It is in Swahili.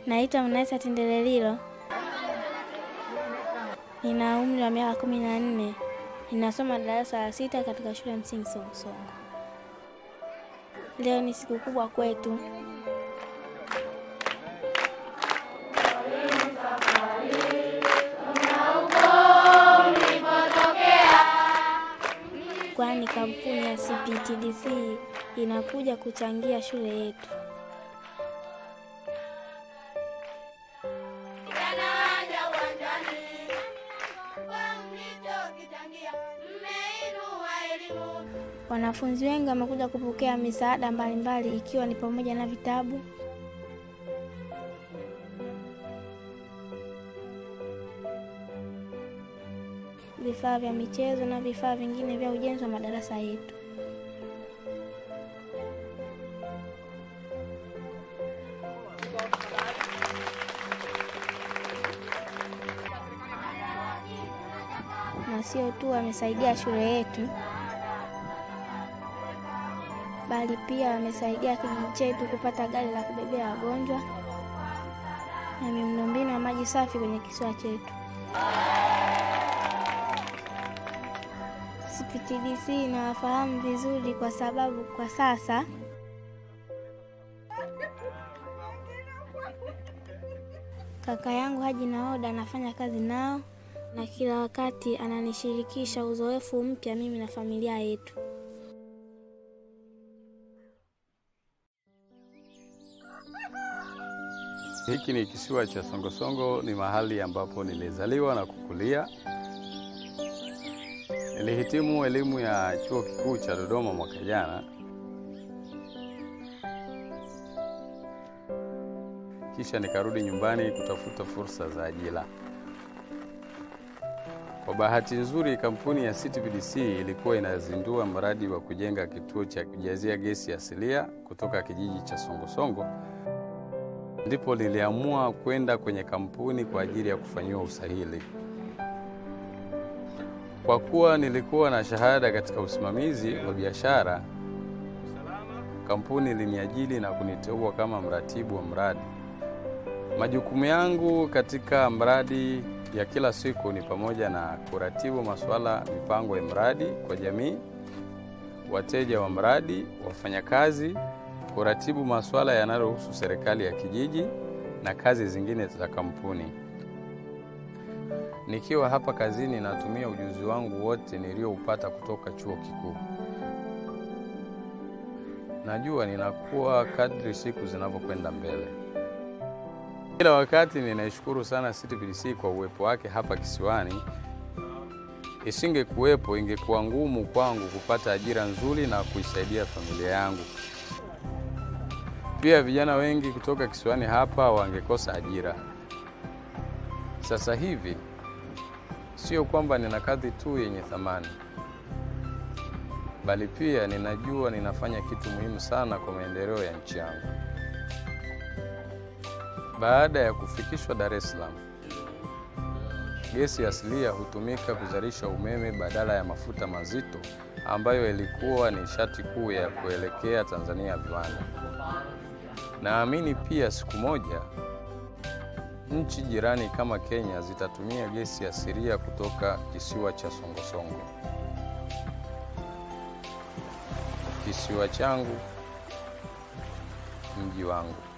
Naitwa Mnaisa Tindelelilo, nina umri wa miaka kumi na nne. Ninasoma darasa la sita katika shule ya msingi Songosongo. Leo ni siku kubwa kwetu. Kwani kampuni ya CPTDC inakuja kuchangia shule yetu. Wanafunzi wengi wamekuja kupokea misaada mbalimbali ikiwa ni pamoja na vitabu, vifaa vya michezo na vifaa vingine vya ujenzi wa madarasa yetu. Na sio tu wamesaidia shule yetu bali pia wamesaidia kijiji chetu kupata gari la kubebea wagonjwa na miundombinu ya maji safi kwenye kisiwa chetu. CPTDC inawafahamu vizuri kwa sababu kwa sasa kaka yangu Haji Naoda anafanya kazi nao na kila wakati ananishirikisha uzoefu mpya mimi na familia yetu. Hiki ni kisiwa cha Songosongo, ni mahali ambapo nilizaliwa na kukulia. Nilihitimu elimu ya chuo kikuu cha Dodoma mwaka jana, kisha nikarudi nyumbani kutafuta fursa za ajira. Kwa bahati nzuri, kampuni ya CTPDC ilikuwa inazindua mradi wa kujenga kituo cha kujazia gesi asilia kutoka kijiji cha Songosongo ndipo niliamua kwenda kwenye kampuni kwa ajili ya kufanyiwa usahili. Kwa kuwa nilikuwa na shahada katika usimamizi wa biashara, kampuni iliniajiri na kuniteua kama mratibu wa mradi. Majukumu yangu katika mradi ya kila siku ni pamoja na kuratibu masuala mipango ya mradi kwa jamii, wateja wa mradi, wafanyakazi kuratibu masuala yanayohusu serikali ya kijiji na kazi zingine za kampuni. Nikiwa hapa kazini, natumia ujuzi wangu wote nilioupata kutoka chuo kikuu. Najua ninakuwa kadri siku zinavyokwenda mbele. Kila wakati ninaishukuru sana CTPDC kwa uwepo wake hapa kisiwani. Isingekuwepo, ingekuwa ngumu kwangu kupata ajira nzuri na kuisaidia familia yangu. Pia vijana wengi kutoka kisiwani hapa wangekosa ajira. Sasa hivi sio kwamba nina kazi tu yenye thamani, bali pia ninajua ninafanya kitu muhimu sana kwa maendeleo ya nchi yangu. Baada ya kufikishwa Dar es Salaam, gesi asilia hutumika kuzalisha umeme badala ya mafuta mazito ambayo ilikuwa nishati kuu ya kuelekea Tanzania viwanda. Naamini pia siku moja nchi jirani kama Kenya zitatumia gesi asilia kutoka kisiwa cha Songosongo. Kisiwa changu, mji wangu.